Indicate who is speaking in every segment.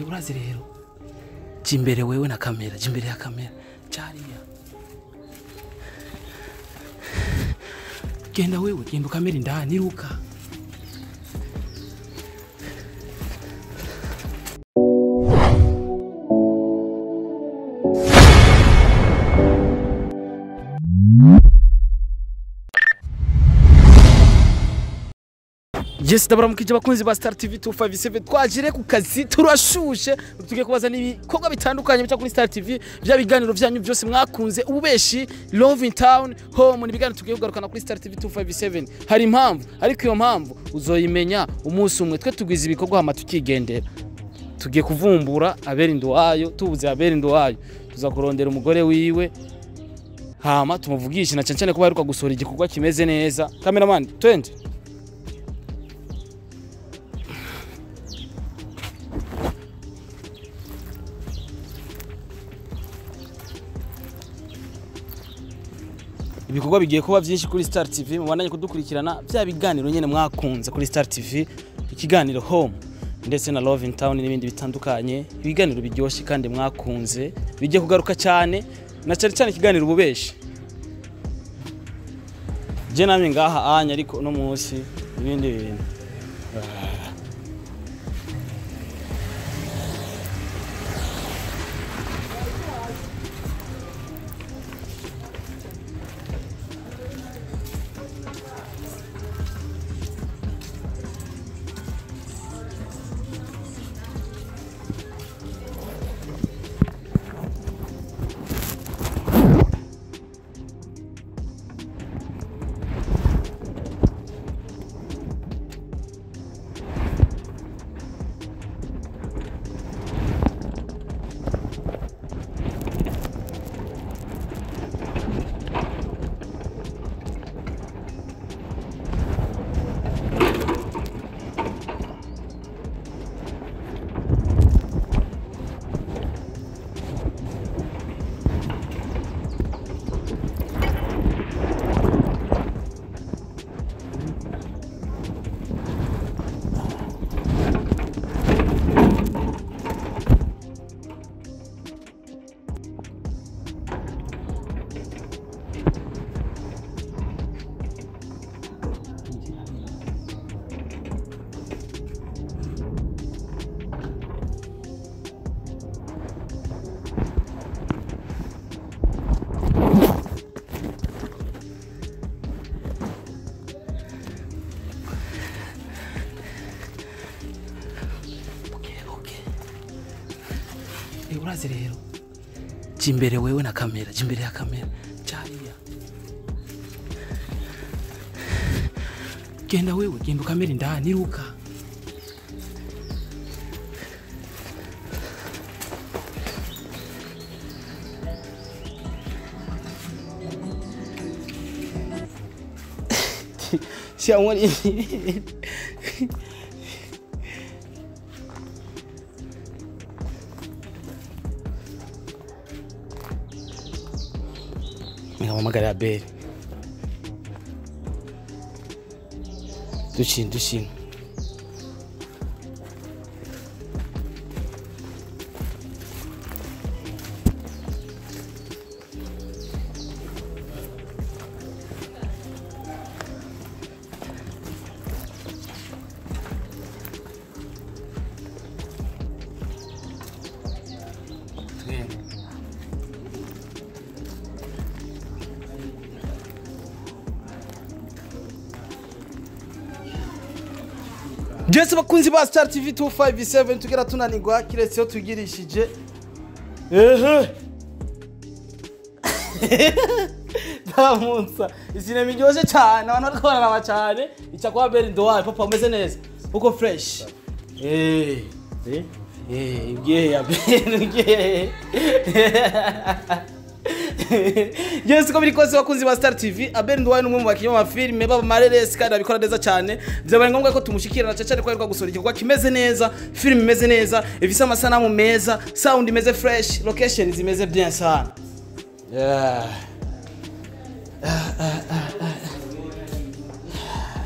Speaker 1: Eh, urazi rero jya imbere wewe na kamera jya imbere ya kamera cyariya genda wewe genda ukamera indani iruka Yes, ndabaramukije abakunzi ba Star TV 257 twajire ku kazi turashushe tugiye kubazana ibikorwa bitandukanye bica kuri Star TV bya biganiro byanyu byose mwakunze ububeshi Love in Town Home ni biganiro tugiye kugarukana kuri Star TV 257 hari impamvu ariko iyo mpamvu uzoyimenya umunsi umwe twe tugwiza ibikorwa hama tukigendera tugiye kuvumbura abera wayo tubuze abera wayo tuza kurondera umugore wiwe hama tumuvugishe na cyane cyane ko baheruka gusohora igikorwa kimeze neza cameraman twende ibikorwa bigiye kuba byinshi kuri Star TV mubandanye kudukurikirana bya biganiro nyene mwakunze kuri Star TV ikiganiro home ndetse na Love in Town n'ibindi bitandukanye ibiganiro biryoshye kandi mwakunze bigiye kugaruka cyane na cyane cyane ikiganiro ububeshi je namye ngaha anya ariko no munsi ibindi bintu Okay, okay. Eh, urazi rero jya imbere wewe na kamera jya imbere ya kamera cyariya genda wewe genda ukamera indani iruka Siamoni nikamuhamagara Abeli dushina dushina Jesse bakunzi ba Star TV 257 tugera tunanirwa kiretse iyo tugirishije ehe ndamunsa isinema iryoshye cyane abantu bariko bararaba cyane ica kwa Beri Ndowaye papa umeze neza uko fresh eh eh eh ibye ya Beri ibye Yes ko biri kose bakunzi ba Star TV Abel Ndwaye numwe mu bakinnyi b'amafilme baba mareresi kandi abikora neza cyane byabaye ngombwa ko tumushikira na cyane ko aheruka gusohora igikorwa kimeze neza film imeze neza ifise amasanamu meza sound imeze fresh location zimeze bien sana yeah.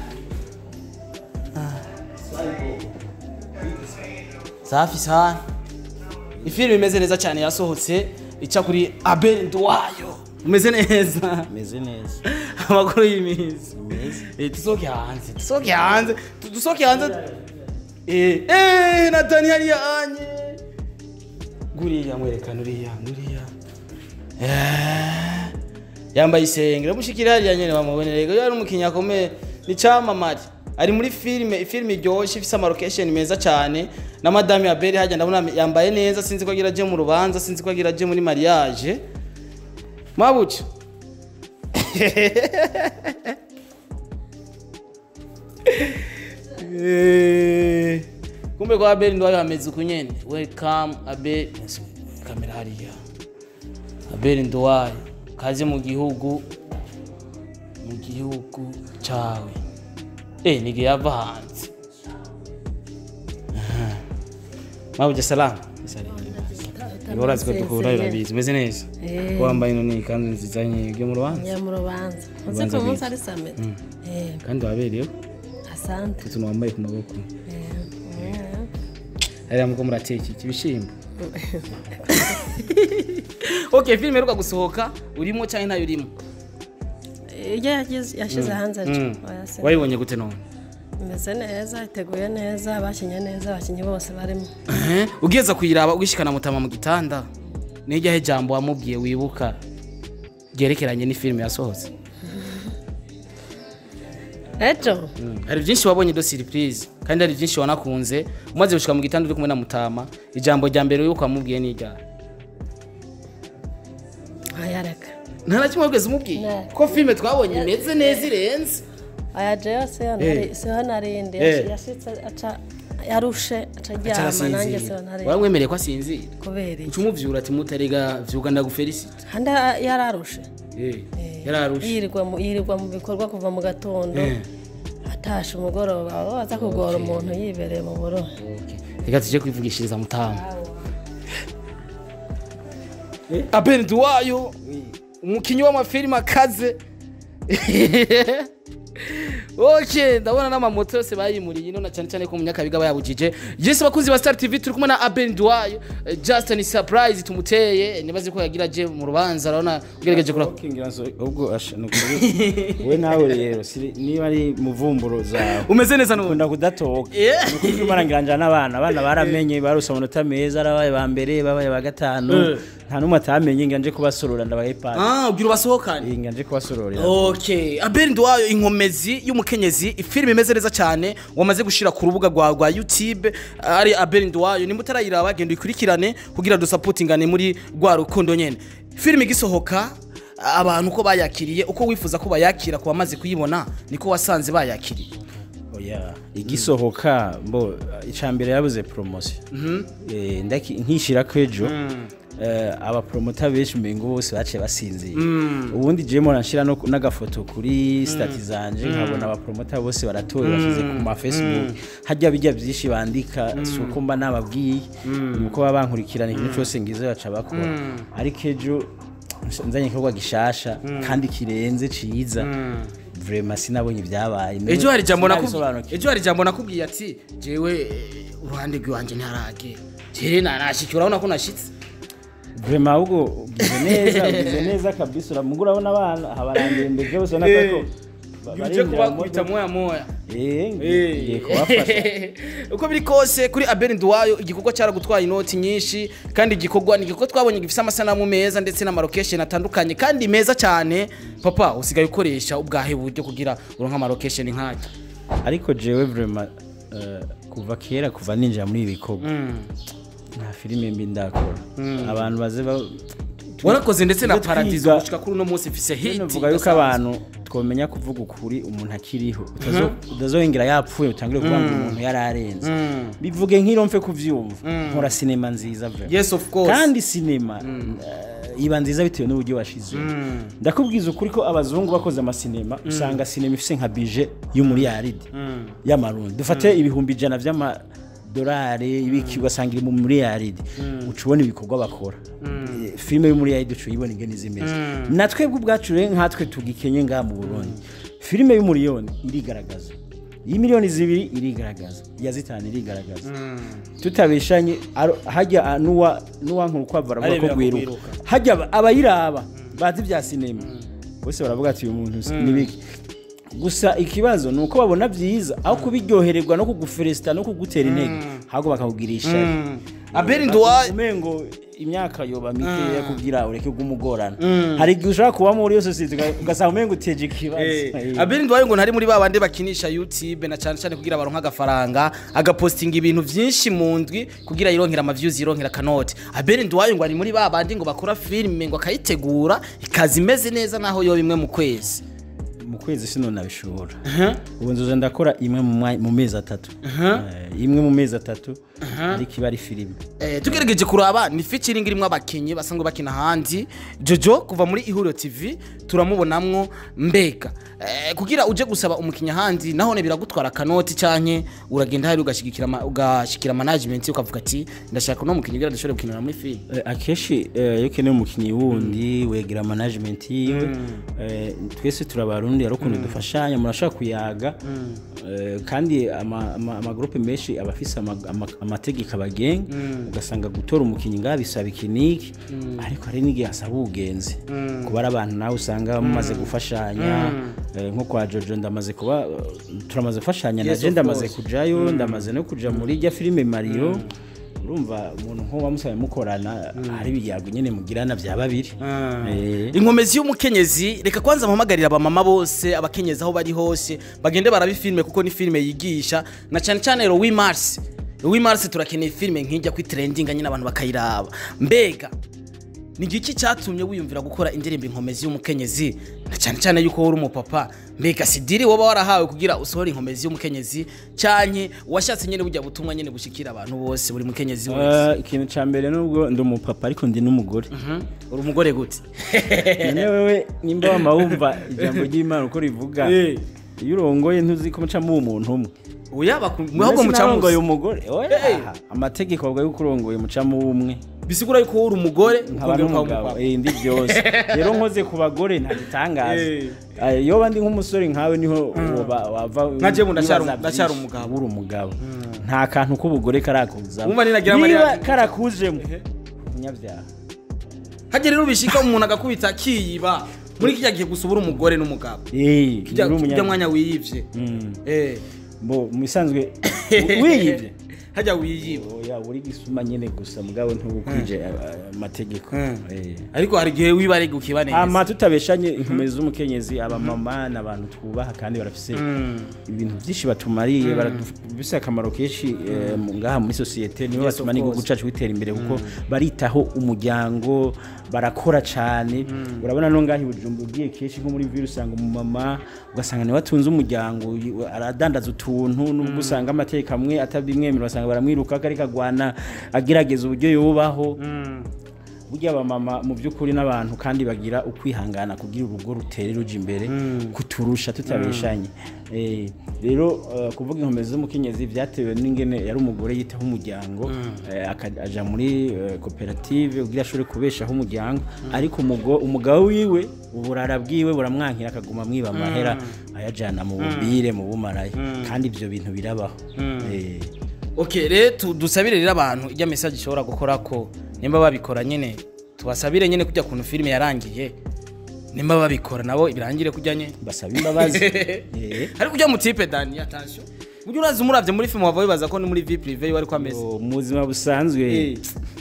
Speaker 1: safi sana ifilime imeze neza cyane yasohotse ica kuri abel nduwayo umeze neza
Speaker 2: meze neza
Speaker 1: amakuru y'iminsi
Speaker 2: meza
Speaker 1: Eh, dusohoke hanze dusohoke hanze tu- dusohoke hanze Eh, eh, na dani hariya anye guriya mwerekana uriya uriya Eh, yambaye isengero mushikira hariya nyene bamubone rego yari umukinnyi akomeye ni camamare ari muri filime filime iryoshye ifise amarokesheni meza cyane na madame ya beri hajya ndabona yambaye neza sinzi ko agira aje mu rubanza sinzi ko agira aje muri mariage mabuca Eh, kumbe kwa Abel ndo hameze uku nyene welcome Abel Yes, kamera hariya Abel Nduwayo kaze mu gihugu mu gihugu cawe eh nige yava hanze Aha. Mabuja salam Urazi ko duhura birabizi umeze neza
Speaker 3: Eh.
Speaker 1: wambaye none ikanzu nziza nyege mu rubanza
Speaker 3: njya mu rubanza uzi
Speaker 1: Urubanza
Speaker 3: ko umunsi
Speaker 1: rwiza.
Speaker 3: ari samedi Eh,
Speaker 1: kandi wabereyeho
Speaker 3: asante
Speaker 1: utuntu wambaye ku maboko
Speaker 3: Eh,
Speaker 1: hariya muko murateka iki ibishimbo okay filime iheruka gusohoka urimo cyangwa ntayo urimo
Speaker 3: eh, iyo yagize- yashyize hanze
Speaker 1: Mm.
Speaker 3: ejo oya se.
Speaker 1: wayibonye gute none
Speaker 3: imeze neza iteguye neza bakinnye neza abakinnyi bose barimo
Speaker 1: Eh, ugeza kuyiraba ugishikana mutama mu gitanda nijyaho ijambo wamubwiye wibuka ryerekeranye n'ifilime yasohotse
Speaker 3: ejo
Speaker 1: hari byinshi wabonye do surprise kandi hari byinshi wanakunze umaze gushika mu gitanda uri kumwe na mutama ijambo rya mbere wibuka wamubwiye ni ryari
Speaker 3: ayareka
Speaker 1: nta na kimwe wabweze umubwiye
Speaker 3: Ne.
Speaker 1: ko filime twabonye imeze neza irenze
Speaker 3: aya jeyo siho nari- siho narindi
Speaker 1: Eh.
Speaker 3: yashitse aca yarushe aca aryama nanjye siho narindi
Speaker 1: waramwemereye ko asinzira
Speaker 3: kubera iki
Speaker 1: uca umuvyura ati mutarega vyuga ndagufelicite
Speaker 3: handi yararushe
Speaker 1: yararushe
Speaker 3: yirirwa mu- yirirwa mu bikorwa kuva mu gatondo
Speaker 1: Eh.
Speaker 3: atashe umugoroba aho aza kugora umuntu yibereye mu burohe
Speaker 1: reka tuje kwivugishiriza mutama abeni duwayo umukinnyi w'amafilime akaze ok ndabona n'amamoto yose bayimuriye ino na cyane cyane ko munyakabiga bayabujije yesi bakunzi ba star tv turi kumwe na abeni duwayo Eh, just ni surprise tumuteye nibaze ko yagira aje mu rubanza urabona ugerageje kura
Speaker 2: ubwo asha ni ukuri we nawe rero si- niba ari muvumburo zawe
Speaker 1: umeze neza n'ubu
Speaker 2: ukunda kudatoka
Speaker 1: Yeah.
Speaker 2: ni ukuri urimo arangirangira n'abana abana baramenye barose amanota meza arabaye ba mbere babaye ba gatanu
Speaker 1: Eh.
Speaker 2: nta n'umwe atamenye ngo nje kubasorora ndabaye pasi
Speaker 1: ah ubwira ubasohokane
Speaker 2: ngo nje kubasororera
Speaker 1: Okay, Abel Nduwayo inkomezi y'umukenyezi ifilime imeze neza cyane wamaze gushira ku rubuga rwa rwa YouTube ari Abel Nduwayo nimba utarayiraba genda uyikurikirane kugira dusapotingane muri rwa rukundo nyene filime igisohoka abantu uko bayakiriye uko wifuza ko bayakira ku bamaze kuyibona niko wasanze bayakiriye
Speaker 2: oya igisohoka mbo icambere yabuze promotion eh ndaki nkishira kwejo eh abapromota benshi mbengo bose baciye basinziye ubundi je mo nashira no n'agafoto kuri stati zanje nkabona abapromota bose baratoye bashize ku ma Facebook hajya bijya byinshi bandika suko mba nababwiye nuko baba bankurikirana ikintu cyose ngize baca bakora ariko ejo nzanye igikorwa gishasha kandi kirenze ciza vraiment sinabonye ibyabaye
Speaker 1: ejo hari jambo nakubwiye
Speaker 2: Sinabisobanukiwe.
Speaker 1: ejo hari jambo nakubwiye ati jewe eh, uruhande rw'iwanje ntarage jere nanashikira urabona ko nashitse
Speaker 2: Vraiment ahubwo ugize neza ugize neza kabisa uramuga urabona abana habarangiye mbere byose ubona ko ba-
Speaker 1: uje
Speaker 2: barinjira mu
Speaker 1: kubakubita
Speaker 2: modoka.
Speaker 1: moya moya
Speaker 2: Eh, ngiye kubafasha
Speaker 1: uko biri kose kuri abel nduwayo igikorwa cyaragutwaye inoti nyinshi kandi igikorwa ni igikorwa twabonye gifite amasanamu meza ndetse n'amarokesheni atandukanye kandi meza cyane papa usigaye ukoresha ubwahe buryo kugira uronke amarokesheni nk'aya
Speaker 2: ariko jewe vraiment eh, kuva kera kuva ninjira muri ibi bikorwa nta filime mbi ndakora abantu baze ba-
Speaker 1: warakoze ndetse na
Speaker 2: Tujye
Speaker 1: paradizo
Speaker 2: twiga-
Speaker 1: gushika kuri uno munsi mfise hiti
Speaker 2: tuvuga yuko abantu twomenya kuvuga ukuri umuntu akiriho Utazo- utazohengera yapfuye utangire kuvuga ngo umuntu yari arenze bivuge nk'iro mfe kuvyumva nkora sinema nziza vraiment
Speaker 1: yes of course
Speaker 2: kandi sinema eh, iba nziza bitewe n'uburyo washizeho ndakubwiza ukuri ko abazungu bakoze amasinema usanga sinema ifise nka bije y'umuriyaridi y'amarundi dufate ibihumbi ijana vy'amadolari ibiki ugasanga iri mu muriyaridi uca ubona ibikorwa bakora Eh, filime y'umuriyaridi uca uyibona ingene zimeze natwebwe ubwacu rero nkatwe tugikenye ngaha mu burundi filime y'umuriyoni irigaragaza iyi miliyoni zibiri irigaragaza iya zitanu irigaragaza tutabeshanye aro- hajya ah, nuwa nuwankura ukwava aravuga
Speaker 1: Arebera
Speaker 2: ko
Speaker 1: ku
Speaker 2: rwiruka
Speaker 1: kwiruka.
Speaker 2: hajya aba- abayiraba bazi ibya sinema bose baravuga ati uyu muntu si- ni biki gusa ikibazo ni uko babona byiza aho kubiryohererwa no kuguferesita no kugutera intege ahubwo bakakubwira ishari
Speaker 1: abeli nduwayo
Speaker 2: umengo imyaka yoba mikeya kugira ureke kumugorana hari igihe ushobora kuba muri iyo sosiyete uga- ugasanga umengo uteje ikibazo Eh.
Speaker 1: abeli nduwayo ngo ntari muri ba bandi bakinisha youtube na cyane cyane kugira baronke agafaranga agapostinga ibintu byinshi mu ndwi kugira yironkera amavyuzi yironkera akanoti abeli nduwayo ngo ari muri ba bandi ngo bakora filime ngo akayitegura ikaza imeze neza naho yoba imwe mu kwezi
Speaker 2: mu kwezi sino nabishobora ubu nzoza ndakora imwe mu mwa- mu mezi atatu Eh, imwe mu mezi atatu ariko iba ari filime
Speaker 1: Eh, tugerageje kuraba ni featuring irimo abakinyi basanzwe bakina hanze jojo kuva muri ihuriro tv turamubonamwo mbega eh, kugira uje gusaba umukinya hanze nahone biragutwara akanoti canke uragenda hari ugashigikira ama- ugashikira management ukavuga ati ndashaka no mukinya kugira ndashobore gukinira muri film
Speaker 2: Eh, akenshi eh, iyo ukeneye umukinnyi wundi wegera management yiwe Eh, twese turabarundi hari ukuntu dufashanya murashobora kuyaga Eh, kandi ama- ama- amagrupe menshi aba afise ama- ama- amategeko abagenga ugasanga gutora umukinnyi ngaha bisaba ikiniki ariko hari n'igihe hasaba ubugenzi kuba ari abantu nawe usanga mumaze gufashanya Eh, nko kwa jojo ndamaze kuba turamaze gufashanya na
Speaker 1: Yes,
Speaker 2: je
Speaker 1: of
Speaker 2: ndamaze
Speaker 1: course.
Speaker 2: kujayo ndamaze no kuja muri rya filime mario urumva umuntu nk'uwo wamusabe mukorana hari ibiyago nyine mugirana bya babiri Eh,
Speaker 1: inkomezi y'umukenyezi reka kwanza mpamagarira abamama bose abakenyezi aho bari hose bagende barabe filime kuko ni filime yigisha na cyane cyane Louis Mars Louis Mars turakeneye filime nk'ijya kuri trending nyine abantu bakayiraba mbega ni igiki cyatumye wiyumvira gukora indirimbo inkomezi y'umukenyezi na cyane cyane yuko uri umupapa mbega sidiri waba warahawe kugira usohore inkomezi y'umukenyezi cyane washatse nyine bujya butumwa nyine bushikira abantu bose buri mukenyezi wese
Speaker 2: eh, ikintu cya mbere nubwo ndi umupapa ariko ndi n'umugore
Speaker 1: uri umugore gute
Speaker 2: none wewe nimba wama wumva ijambo ry'imana uko rivuga
Speaker 1: Eh.
Speaker 2: iyo urongoye ntuzi ko mucamo umuntu umwe
Speaker 1: uyaba ahubwo
Speaker 2: Mbese
Speaker 1: mucamuzi
Speaker 2: narongoye umugore oya
Speaker 1: Eh.
Speaker 2: amategeko avuga yuko urongoye mucamo umwe
Speaker 1: bisigura yuko uri umugore
Speaker 2: nkaba
Speaker 1: ukongera ukaba
Speaker 2: n'umugabo
Speaker 1: umupapa.
Speaker 2: eh, ndi byose rero nkoze ku bagore nta gitangaza
Speaker 1: Eh.
Speaker 2: Eh, iyo bandi nk'umusore nkawe niho woba- wava
Speaker 1: Nka jewe ndacyari-
Speaker 2: wibaza
Speaker 1: ndacyari
Speaker 2: byinshi.
Speaker 1: umugabo.
Speaker 2: uri umugabo nta kantu k'ubugore karakuzamo
Speaker 1: Wumva ninagira
Speaker 2: niba
Speaker 1: Mariya-
Speaker 2: karakujemo umunyabyaha
Speaker 1: hagera rero bishika umuntu agakubita akiyiba muri kijya gihe gusa ubura umugore n'umugabo
Speaker 2: Eh,
Speaker 1: kijya
Speaker 2: uri
Speaker 1: kijya
Speaker 2: umunyabyaha.
Speaker 1: mwanya wiyivye
Speaker 2: Mm.
Speaker 1: eh
Speaker 2: Bo, mu bisanzwe wiyibye
Speaker 1: hajya wiyiba
Speaker 2: oya uri gisuma nyine gusa mugabo ntubukwije eh, amategeko
Speaker 1: Mm.
Speaker 2: Eh.
Speaker 1: ariko hari igihe wiba ari gukiba neza
Speaker 2: ama tutabeshanye inkomezi z'umukenyezi abamama ni abantu twubaha kandi barafise ibintu byinshi batumariye barafise akamaro kenshi eh, mu- ngaha muri sosiyete nibo
Speaker 1: Yes,
Speaker 2: batuma
Speaker 1: of
Speaker 2: n'igihugu
Speaker 1: course.
Speaker 2: cacu bitera imbere kuko baritaho umuryango barakora cyane urabona no ngaha i Bujumbura ugiye kenshi nko muri vile usanga umumama ugasanga niwe atunze umuryango y- aradandaza utuntu nubwo usanga amateka amwe atabimwemerera ugasanga baramwiruka ariko agwana agerageza uburyo yubaho burya abamama mu by'ukuri n'abantu kandi bagira ukwihangana kugira urugo rutere ruja imbere kuturusha tutabeshanye Eh, rero eh, kuvuga inkomezi z'umukenyezi byatewe n'ingene yari umugore yitaho umuryango eh, aka- aja muri eh, koperative kugira ashobore kubeshaho umuryango ariko umugo- umugabo wiwe uburara bwiwe buramwankira akaguma mwiba amahera ayajana mu bubire mu bumaraye kandi ibyo bintu birabaho Eh,
Speaker 1: okay rero tu- dusabire rero abantu ijya message ishobora gukora ko nimba babikora nyine tubasabire nyine kujya kuntu filime yarangiye nimba babikora nabo birangire kujya nyine
Speaker 2: basaba imbabazi Eh.
Speaker 1: ariko ujya mu tipe dani attention ujya uraza umuravye muri film wava wibaza ko ni muri vie privée wari ko ameze
Speaker 2: Oh, mu buzima busanzwe
Speaker 1: Eh.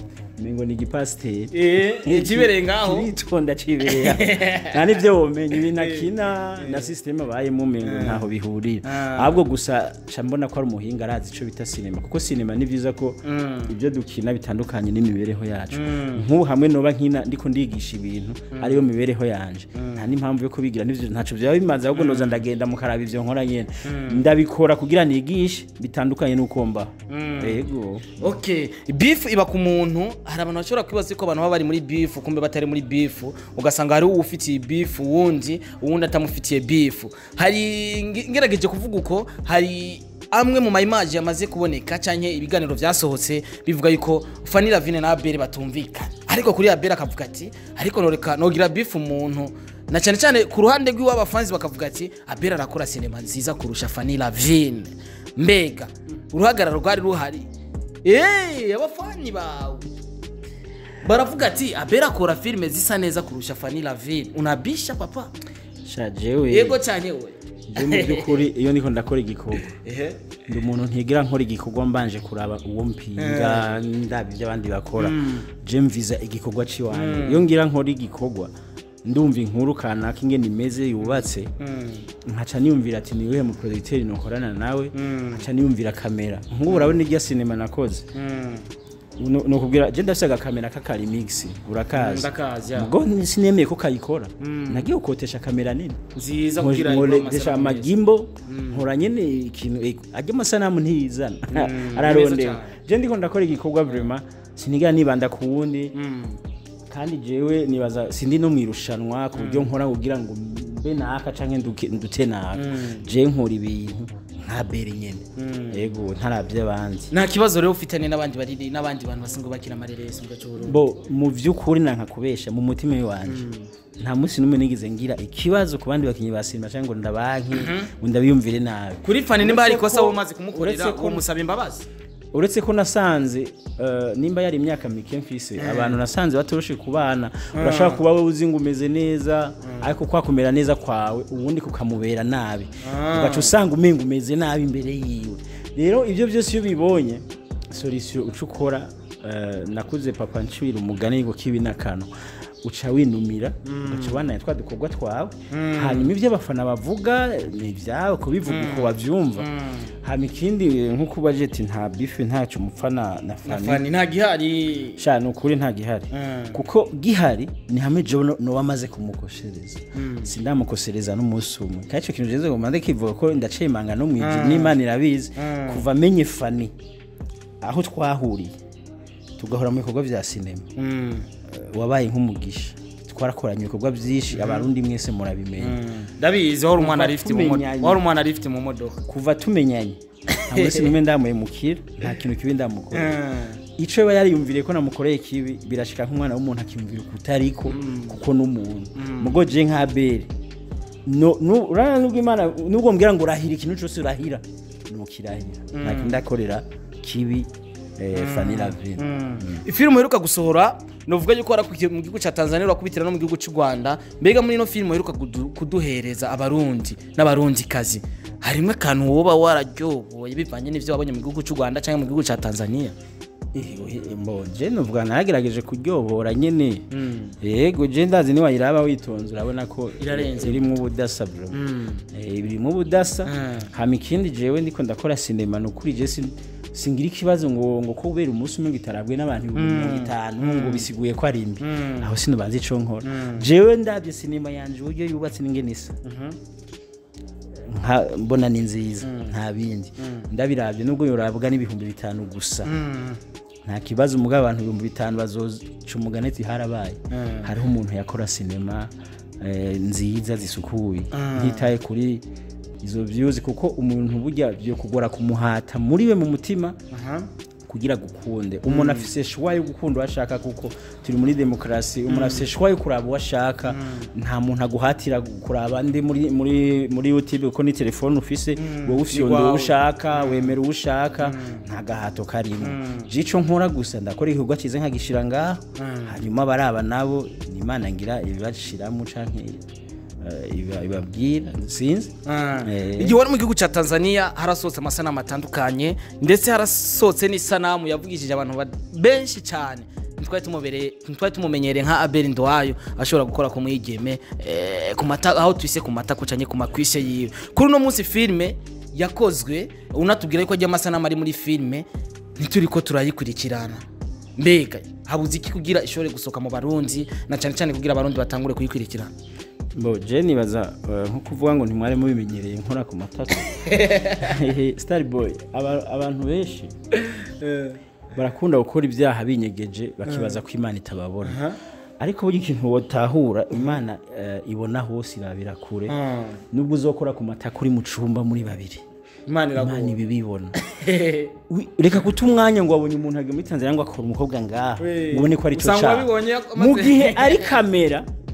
Speaker 2: ngo ni igipasiteri
Speaker 1: eh kibereye ngaho
Speaker 2: kiritonda cibereye aho. nta n'ibyo womenya ibintu akina na sisiteme abayemo umengo ntaho bihurira
Speaker 1: Ah.
Speaker 2: ahubwo gusa ca mbona ko ari umuhinga arazi ico bita sinema kuko sinema ni byiza ko ibyo dukina bitandukanye n'imibereho yacu nk'ubu hamwe noba nkina ndiko ndigisha ibintu ariyo mibereho yanje nta n'impamvu yo kubigira n'ivyo ntaco vyaba bimaze ahubwo noza ndagenda mukaraba ivyo nkora nyene ndabikora kugira nigishe bitandukanye n'uko mbaho yego
Speaker 1: okay beef iba ku muntu hari abantu bashobora kwibaza ko abantu baba bari muri beef kumbe batari muri beef ugasanga hari uwufitiye beef wundi uwundi atamufitiye beef hari nge- ngerageje kuvuga uko hari amwe mu mayimaji yamaze kuboneka cyangwa ibiganiro byasohotse bivuga yuko Fanny Lavine na Abel batumvikana ariko kuri Abel akavuga ati ariko noreka nogira beef umuntu na cyane cyane ku ruhande rw'iw'abafanzi bakavuga ati abera arakora sinema nziza kurusha fani lavine mbega uruhagararo rwari ruhari eee abafani bawe baravuga ati abera akora filime zisa neza kurusha fani lavine unabisha papa
Speaker 2: sha jewe
Speaker 1: yego cyane we
Speaker 2: je mu by'ukuri iyo niko ndakora igikorwa
Speaker 1: ehe
Speaker 2: ndi umuntu ntigira nkora igikorwa mbanje kuraba uwo mpinga ndaba ibyo abandi bakora je mviza igikorwa ciwanje iyo ngira nkora igikorwa ndumva inkuru kanaka ingene imeze yubatse nkaca niyumvira ati niwehe mu producteur nokorana nawe nkaca niyumvira kamera nk'ubu urabona irya sinema nakoze Nu- nukubwira je ndafise agakamera k'akari mix urakazi
Speaker 1: ndakazi ya
Speaker 2: ubwo sinemeye ko kayikora nagiye gukotesha kamera nini
Speaker 1: nziza kugira ngo
Speaker 2: nkoresha amagimbo nkora nyene ikintu eh, ajya amasanamu ntiyizana ararondera
Speaker 1: cyane.
Speaker 2: je ndiko ndakora igikorwa vraiment sinigira nibanda ku wundi kandi jewe nibaza sindi no mwirushanwa ku buryo nkora kugira ngo mbe naka canke nduke- ndute naka je nkora ibintu nka bere nyene yego ntaravye abandi
Speaker 1: nta kibazo rero ufitanye n'abandi bariri n'abandi bantu basanzwe bakina amareresi mu gace Burundi
Speaker 2: bo mu vy'ukuri nanka kubesha mu mutima wanje nta munsi n'umwe nigeze ngira ikibazo ku bandi bakinyi ba sinema cyangwa ngo ndabanki ngo ndabiyumvire nabi
Speaker 1: kuri fani nimba hari
Speaker 2: Uretse
Speaker 1: ikosa
Speaker 2: ko-
Speaker 1: wowe umaze kumukorera
Speaker 2: uretse ko-
Speaker 1: uwo musaba imbabazi
Speaker 2: uretse ko nasanze eh, nimba yari imyaka mike mfise abantu nasanze batoroshe kubana urashobora kuba wowe uzi ngo umeze neza ariko kwa kumera neza kwawe ubundi kukamubera nabi ugaca usanga umenga umeze nabi imbere yiwe rero ibyo byose iyo ubibonye solution uca ukora eh, nakuze papa ncibira umugani ngo kibi n'akano uca winumira ugaca ubanaye twa dukorwa twawe hanyuma ibyo abafana bavuga ni ibyawe kubivuga uko babyumva hanyuma ikindi nk'uko ubaje ati nta bife ntacyo mupfa na na
Speaker 1: na
Speaker 2: fani
Speaker 1: fani nta gihari
Speaker 2: sha ni ukuri nta gihari kuko gihari ni hamwe jewe no- noba amaze kumukoshereza sindamukosereza n'umunsi umwe kandi icyo kintu jeze ngo mande kivuga ko ndacemanga no mwijuru n'imana irabizi kuva amenye fani aho twahuriye tugahora mu bikorwa bya sinema eh, wabaye nk'umugisha twarakoranye ibikorwa byinshi abarundi mwese murabimenya
Speaker 1: ndabizi wari umwana
Speaker 2: Kuva
Speaker 1: rifite mu modoka
Speaker 2: tumenyanye.
Speaker 1: wari umwana rifite mu modoka
Speaker 2: kuva tumenyanye nta munsi n'umwe ndamuhemukira nta kintu kibi ndamukora icyo aba yariyumviriye ko namukoreye kibi birashika nk'umwana w'umuntu akiyumvira ukutariko kuko n'umuntu mugo je nka bere no nu- urana nubwo imana nubwo mbwira ngo urahira ikintu cyose urahira nukirahira nta kintu ndakorera kibi eh, Fanny Lavine
Speaker 1: ifilime uheruka gusohora novuga yuko warakukiye mu gihugu cya tanzania urakubitira no mu gihugu cy'u rwanda mbega muri ino filime uheruka kudu- kuduhereza abarundi n'abarundikazi harimo akantu woba wararyoboye bivanye n'ibyo wabonye mu gihugu cy'u rwanda cyangwa mu gihugu cya tanzania
Speaker 2: mbo je nuvuga naragerageje kuryohora nyene yego je ndazi niwayiraba witonze urabona ko
Speaker 1: Irarenze.
Speaker 2: irimo ubudasa bro Eh, irimo ubudasa
Speaker 1: Mm.
Speaker 2: hama ikindi jewe ndiko ndakora sinema nukuri je sin- singira ikibazo ngo ngo ko kubera umunsi umwe gitarabwe n'abantu ibihumbi mirongo itanu ngo bisiguye ko ari mbi aho sinubanza ico nkora jewe ndabye sinema yanje uburyo yubatse n'ingene isa nka mbona ni nziza nta bindi ndabirabye nubwo yorabwa n'ibihumbi bitanu gusa nta kibazo umugabo abantu ibihumbi bitanu bazoca umugani ati harabaye hariho umuntu yakora sinema eh, nziza zisukuye ntitaye kuri izo views kuko umuntu burya byo kugora kumuhata muri we mu mutima kugira gukunde umuntu afise shwa yo gukunda uwo ashaka kuko turi muri demokarasi umuntu afise shwa yo kuraba uwo ashaka nta muntu aguhatira kuraba ndi muri muri muri youtube kuko ni telefone ufise wowe ufyonda uwo
Speaker 1: Iwawe.
Speaker 2: ushaka wemera uwo ushaka nta gahato karimo jico nkora gusa ndakora igikorwa cyiza nkagishira ngaho hanyuma baraba nabo ni imana ngira ibibashiramo canke eh, iba- ibabwira sinzi Eh.
Speaker 1: igihe wari mu gihugu cya tanzania harasohotse amasanamu atandukanye ndetse harasohotse n'isanamu yavugishije abantu ba- benshi cyane ntitwari tumubereye- ntitwari tumumenyereye nka abeli ndowayo ashobora gukora ku mwigeme eh, ku mata aho twise ku mata kucanye ku makwishe yiwe kuri uno munsi filime yakozwe unatubwira yuko ajya amasanamu ari muri filime ntituri ko turayikurikirana mbega habuze iki kugira ishobore gusohoka mu barundi na cyane cyane kugira abarundi batangure kuyikurikirana
Speaker 2: Bo je nibaza eh, nko kuvuga ngo ntimwari mubimenyereye nkora ku matatu Star Boy aba- abantu benshi barakunda gukora ibyaha binyegeje bakibaza ko Imana itababona ariko burya ikintu wotahura Imana eh, ibona hose irabira kure nubwo uzokora ku matako uri mu cumba muri babiri
Speaker 1: imana
Speaker 2: Imana ibibibona Wi- reka guta umwanya ngo wabonye umuntu agiye muri Tanzania ngo akora umukobwa ngaha
Speaker 1: We,
Speaker 2: ngo ubone ko ari cyo
Speaker 1: usanga
Speaker 2: cyaha
Speaker 1: wabibonye amaze-
Speaker 2: mu gihe ari kamera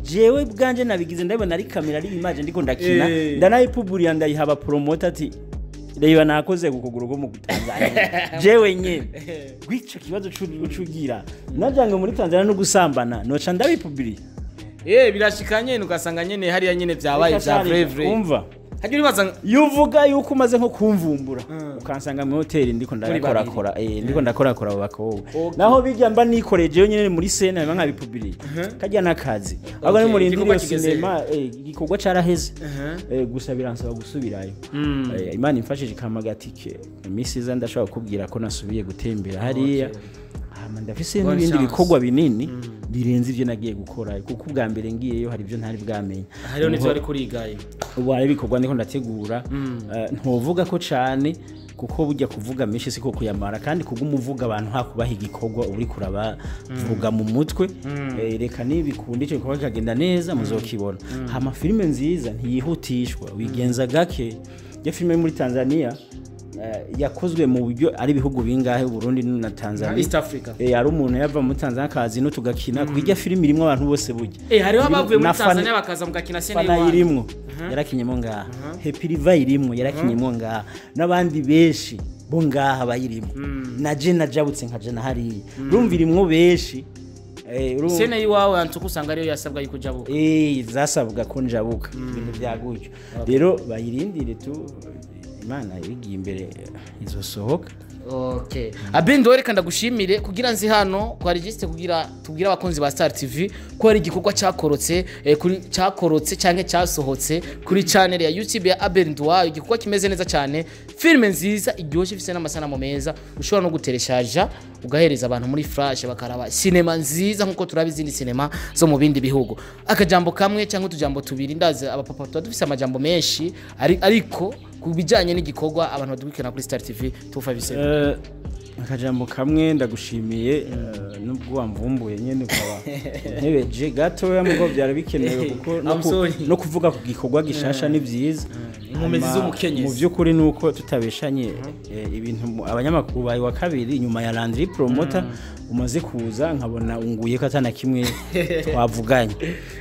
Speaker 2: jewe bwanje nabigize ndabona ari kamera ari image ndiko ndakina
Speaker 1: Eh.
Speaker 2: ndanayipuburiya ndayiha promoter ati reba nakoze ku kuguru ko mu Tanzania jewe nyene gwico kibazo cugira najange muri Tanzania no gusambana noca ndabipuburiya
Speaker 1: eh birashika nyene ugasanga nyene hariya nyene vyabaye vya vrai vrai
Speaker 2: umva
Speaker 1: hajya uribaza
Speaker 2: yuvuga yuko umaze nko kumvumbura ukansanga mu hoteli ndiko ndakorakora eh ndiko ndakorakora abo bakobwa
Speaker 1: Okay.
Speaker 2: naho bijya mba nikoreje yo nyene muri sena biba nkabipubiriye kajya n'akazi ahubwo
Speaker 1: Okay,
Speaker 2: ni muri
Speaker 1: igikorwa
Speaker 2: iyo
Speaker 1: kigeze
Speaker 2: sinema eh, igikorwa caraheze Eh, gusa biransaba gusubirayo Eh, imana imfashije ikampa agatike iminsi iza ndashobora kukubwira ko nasubiye gutembera hariya hama ndafise
Speaker 1: Bonne
Speaker 2: n'ibindi
Speaker 1: chance.
Speaker 2: bikorwa binini birenze ivyo nagiye gukora kuko ubwa mbere ngiyeyo hari ivyo ntari bwamenye
Speaker 1: hariho n'ivyo
Speaker 2: Niho-
Speaker 1: bari kurigaye
Speaker 2: ubu hari ibikorwa ndiko ndategura Eh, ntuvuga ko cane kuko burya kuvuga menshi siko kuyamara kandi kubw'umuvuga abantu hakubaha igikorwa uri kurabavuga mu mutwe Eh, reka nibikunda ico gikorwa kikagenda neza muzokibona hama filime nziza ntiyihutishwa wigenza gake ya filime yo muri tanzania eh, yakozwe mu buryo ari ibihugu bingahe Burundi na
Speaker 1: nka
Speaker 2: Tanzania
Speaker 1: East Africa
Speaker 2: Eh, hari umuntu yava muri Tanzania akazi no tugakina kuko irya filime irimwo abantu bose burya
Speaker 1: eh hariho abavuye muri
Speaker 2: Na fan-
Speaker 1: Tanzania bakaza mugakina sene
Speaker 2: fana
Speaker 1: y'iwanyu.
Speaker 2: irimwo yarakinyemo ngaha happy riva irimwo yarakinyemo ngaha n'abandi benshi bo ngaha bayirimo na je najabutse nka je na hariya urumva irimwo benshi Eh, urumva-
Speaker 1: sene y'iwawe antuka usanga ariyo yasabwa yuko ujabuka
Speaker 2: Eh, zasabwa ko njabuka ibintu bya gutyo rero bayirindire tu imana ibigiye imbere izosohoka
Speaker 1: Okay. Abendo reka ndagushimire kugira nzi hano kwa registre kugira tubwira abakunzi ba Star TV ko hari igikorwa cyakorotse eh, kuri cyakorotse canke cyasohotse kuri channel ya YouTube ya Abendwa igikorwa kimeze neza cyane filme nziza iryoshye ifite n'amasanamu meza ushobora no gutereshaja ugahereza abantu muri flash bakaraba sinema nziza nkuko turabi izindi sinema zo mu bindi bihugu akajambo kamwe cyangwa utujambo tubiri ndaze abapapa tuba dufise amajambo menshi ari- ariko ku bijyanye n'igikorwa abantu badukurikirana kuri Star TV 257
Speaker 2: Eh, akajambo kamwe ndagushimiye eh, nubwo wamvumbuye nyene ukaba ntebeje gatoya mugo byari bikenewe kuko no
Speaker 1: I'm
Speaker 2: ku-
Speaker 1: sorry.
Speaker 2: no kuvuga ku gikorwa gishasha ni byiza
Speaker 1: Inkomezi
Speaker 2: Hama,
Speaker 1: z'umukenyezi.
Speaker 2: mu by'ukuri ni uko tutabeshanye eh, ibintu mu- abanyamakuru bayi wa kabiri nyuma ya Landry Promoter umaze kuza nkabona unguye ko atana kimwe twavuganye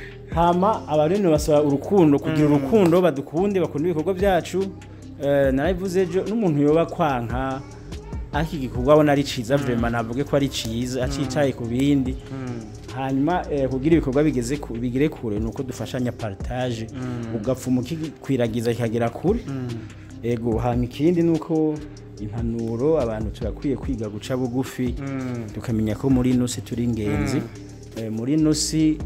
Speaker 2: hama abarundi basaba urukundo kugira urukundo badukunde bakunda ibikorwa byacu eh, narabivuze ejo n'umuntu yoba kwanka ariko igikorwa abona ari ciza vraiment navuge ko ari ciza acitaye ku bindi hanyuma eh, kugira ibikorwa bigeze ku- bigere kure nuko dufashanya partage ugapfuma ukikwiragiza kikagera kure ego hanyuma ikindi nuko impanuro abantu turakwiye kwiga guca bugufi tukamenya ko muri ino si turi ingenzi Eh, muri ino si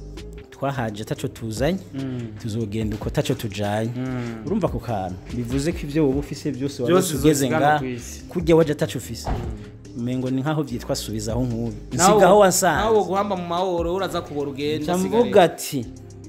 Speaker 2: twahaje taco tuzanye tuzogenda uko taco tujanye urumva ku kantu bivuze ko ivyo wowe ufise byose wari
Speaker 1: Byose
Speaker 2: ugeze
Speaker 1: uzosigana
Speaker 2: nga
Speaker 1: kw'isi.
Speaker 2: kurya waje taco ufise umengo ni nkaho vyitwa subizaho nk'uyu
Speaker 1: Nawe-
Speaker 2: nsigaho
Speaker 1: nawe
Speaker 2: wasanze
Speaker 1: guhamba mu mahoro uraza kubora ugenda
Speaker 2: mvuga ati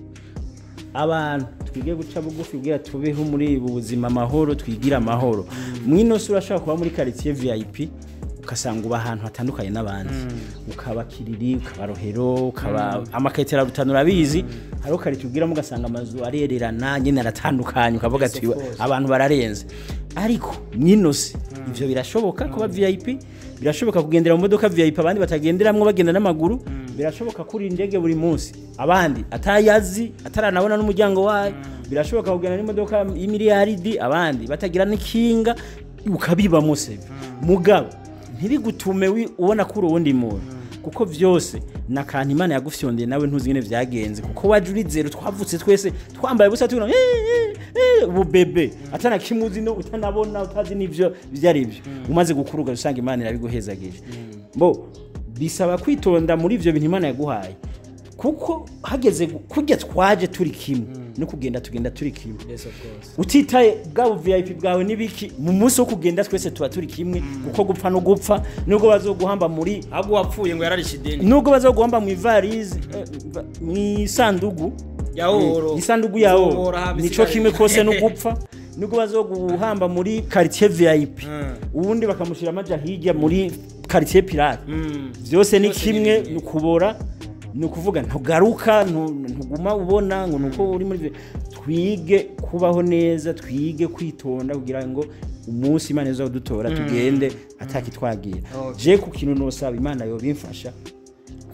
Speaker 2: abantu twige guca bugufi kugira tubeho muri ubu buzima amahoro twigire amahoro mwino si urashobora kuba muri quartier VIP ugasanga uba ahantu hatandukanye n'abandi ukaba kiriri ukaba rohero ukaba amakayitera rutanu urabizi hariho quartier ubwiramo ugasanga amazu arererana nyine aratandukanye ukavuga ati abantu bararenze ariko mwino si ivyo birashoboka kuba VIP birashoboka kugendera mu modoka VIP abandi batagenderamwo bagenda n'amaguru birashoboka kuri indege buri munsi abandi atayazi ataranabona n'umuryango wayo birashoboka kugenda n'imodoka y'imiliyaridi abandi batagira n'ikinga ukabibamo sebe mugabo ntibigutume wi- ubona ko uri uwundi muntu kuko byose ni akantu imana yagufyondeye nawe ntuzi nyine byagenze kuko waje uri zero twavutse twese twambaye ubusa tubona "Eh, eh, eh," ububebe atana kimwe uzi no utanabona utazi n'ibyo ibyo ari byo umaze gukura ugasanga imana irabiguhezagije bo bisaba kwitonda muri ibyo bintu imana yaguhaye kuko hageze gu- kurya twaje turi kimwe no kugenda tugenda turi kimwe utitaye bwabo vip bwawe n'ibiki mu munsi wo kugenda twese tuba turi kimwe kuko gupfa no gupfa nubwo bazoguhamba muri
Speaker 1: ahubwo wapfuye ngo yararishe ideni
Speaker 2: nubwo bazoguhamba mu ivarize eh, va- mu isandugu
Speaker 1: Ya oro.
Speaker 2: Eh, isandugu ya oro
Speaker 1: Uzohora haba
Speaker 2: nico
Speaker 1: isigara-
Speaker 2: kimwe kose no gupfa nubwo bazoguhamba muri quartier vip
Speaker 1: Mm.
Speaker 2: ubundi bakamushyira amaja hirya muri quartier pirate
Speaker 1: Mm.
Speaker 2: byose ni
Speaker 1: Byose ni
Speaker 2: kimwe
Speaker 1: bimwe.
Speaker 2: ni ukubora ni ukuvuga ntugaruka ntu- ntuguma ubona ngo nuko uri muri vi- twige kubaho neza twige kwitonda kugira ngo umunsi imana iza kudutora tugende atakitwagira
Speaker 1: Okay.
Speaker 2: je ku kintu nosaba imana yobimfasha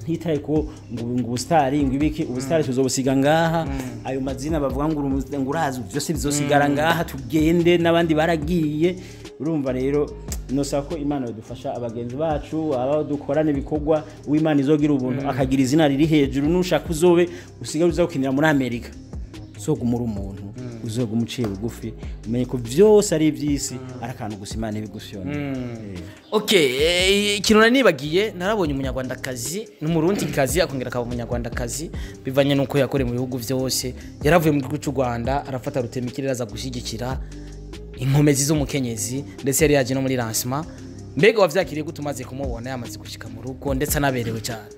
Speaker 2: ntitaye ko ngo ngo ubusitari ngo ibiki ubusitari tuzobusiga ngaha ayo mazina bavuga ngo uri- ngo urazi byose bizosigara ngaha tugende n'abandi baragiye urumva rero nosaba ko imana yadufasha abagenzi bacu aba dukorana ibikorwa uwimana izogira ubuntu akagira izina riri hejuru nushaka uzobe usigaye uza gukinira muri amerika uzoguma uri umuntu uzoguma uciye bugufi umenye ko byose ari iby'isi ari akantu gusa imana ibigushyona
Speaker 1: okay eh, ikintu nari nibagiye narabonye umunyarwandakazi n'umurundikazi akongera akaba umunyarwandakazi bivanye n'uko yakoreye mu bihugu byose yaravuye mu gihugu cy'u rwanda arafata rutemikirere aza gushyigikira inkomezi z'umukenyezi ndetse yari yaje no muri lancement mbega wavyakiriye gute umaze kumubona yamaze gushika mu rugo ndetse anaberewe cyane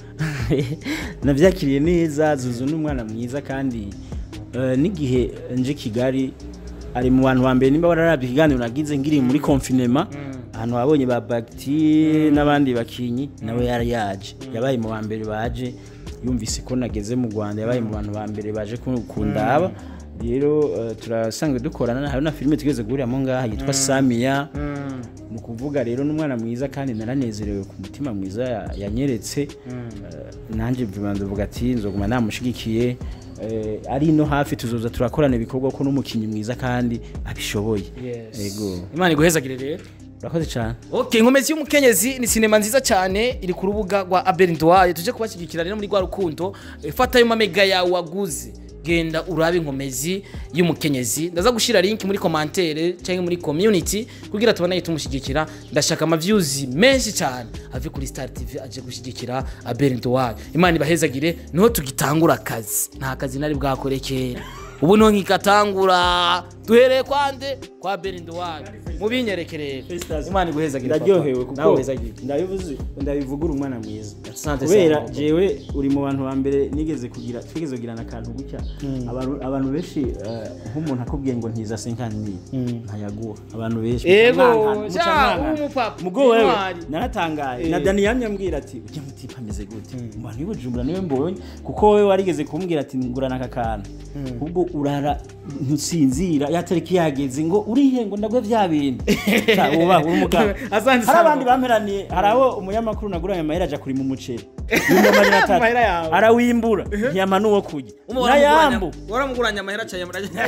Speaker 2: nabyakiriye neza zuzu ni umwana mwiza kandi eh, n'igihe nje kigali ari mu bantu ba mbere nimba wararabye ikiganiro nagize ngiri muri konfinema ahantu wabonye ba bagiti n'abandi bakinyi nawe yari yaje yabaye mu ba mbere baje yumvise ko nageze mu rwanda yabaye mu bantu ba mbere baje ku- kundaba rero eh, turasanzwe dukorana hari na filime tugeze guhuriramo ngaha yitwa samiya ni ukuvuga rero n'umwana mwiza kandi naranezerewe ku mutima mwiza ya- yanyeretse Eh, nanjye vuba ndavuga ati nzoguma namushigikiye Eh, ari no hafi tuzoza turakorana ibikorwa ko n'umukinnyi mwiza kandi abishoboye yego
Speaker 1: imana iguhezagire rero
Speaker 2: urakoze cyane
Speaker 1: Okay, inkomezi y'umukenyezi ni sinema nziza cyane iri ku rubuga rwa Abel Ndwaye tuje kubashyigikira rero muri rwa rukundo Eh, fata ayo mamega yawe waguze genda urabe inkomezi y'umukenyezi ndaza gushyira link muri commentaire cyangwa muri community kugira tubone tumushyigikira ndashaka ama views menshi cyane ave kuri Star TV aje gushyigikira Abel Ndwaye imana ibahezagire niho tugitangura akazi nta kazi nari bwakore kera ubu niho nkikatangura duhereye kwande kwa Abel Ndwaye mubinyerekerere imana iguhezagire
Speaker 2: ndaryohewe
Speaker 1: papa. nawe
Speaker 2: kuko
Speaker 1: uhezagire
Speaker 2: ndabivuze ndabivugura umwana mwiza
Speaker 1: Asante
Speaker 2: kubera
Speaker 1: sana.
Speaker 2: jewe uri mu bantu ba mbere nigeze kugira twigeze kugirana akantu gutya abantu abantu benshi eh, nk'umuntu akubwiye ngo ntiza senkani ntayaguha abantu benshi
Speaker 1: Ego,
Speaker 2: muca mwankana,
Speaker 1: ja,
Speaker 2: muca mwankana.
Speaker 1: umupapa,
Speaker 2: mugo wewe
Speaker 1: intwari.
Speaker 2: naratangaye
Speaker 1: Eh.
Speaker 2: na Dani yamye ambwira ati ujya mutipa ameze gute mu bantu y'ubujumbura niwe mbonye kuko wowe warigeze kumbwira ati ngurana aka kantu ubwo urara ntusinzira ya tariki yageze ngo urihe ngo ndagwe vya bintu Ca, uba uri umugabo
Speaker 1: Asante
Speaker 2: hari
Speaker 1: sana.
Speaker 2: abandi bamperaniye hari abo umunyamakuru naguranye amahera aja kuri mu muceri Ibihumbi amajana atatu.
Speaker 1: Amahera yawe.
Speaker 2: arawimbura ntiyama n'uwo kurya nayambu
Speaker 1: waramuguranya amahera cyane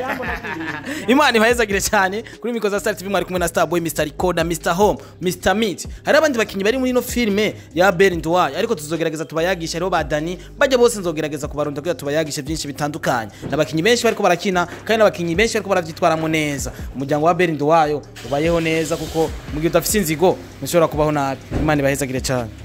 Speaker 1: imana ibahezagire cyane kuri mikoro za star tv mwari kumwe na star boy mr recorder mr home mr meat hari abandi bakinnyi bari muri ino filime ya beri ndwaye ariko tuzogerageza tubayagisha hariho ba dani bajya bose nzogerageza kubarunda kugira tubayagishe byinshi bitandukanye n'abakinnyi benshi bariko barakina kandi n'abakinnyi benshi bariko barabyitwaramo neza umuryango wa beri ndwayo ubayeho neza kuko mu gihe udafite inzigo ntushobora kubaho nabi imana ibahezagire cyane